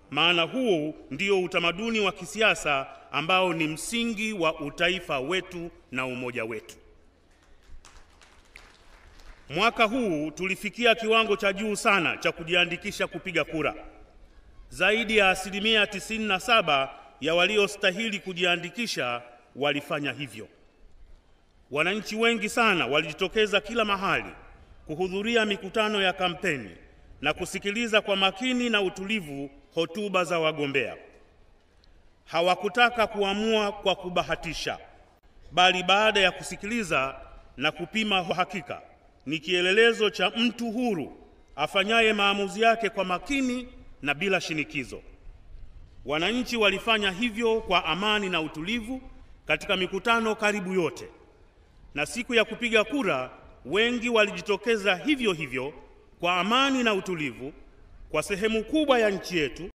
maana huu ndio utamaduni wa kisiasa ambao ni msingi wa utaifa wetu na umoja wetu. Mwaka huu tulifikia kiwango cha juu sana cha kujiandikisha kupiga kura. Zaidi ya asilimia 97 ya waliostahili kujiandikisha walifanya hivyo. Wananchi wengi sana walijitokeza kila mahali kuhudhuria mikutano ya kampeni na kusikiliza kwa makini na utulivu hotuba za wagombea. Hawakutaka kuamua kwa kubahatisha, bali baada ya kusikiliza na kupima hakika, ni kielelezo cha mtu huru afanyaye maamuzi yake kwa makini na bila shinikizo. Wananchi walifanya hivyo kwa amani na utulivu katika mikutano karibu yote, na siku ya kupiga kura wengi walijitokeza hivyo hivyo kwa amani na utulivu kwa sehemu kubwa ya nchi yetu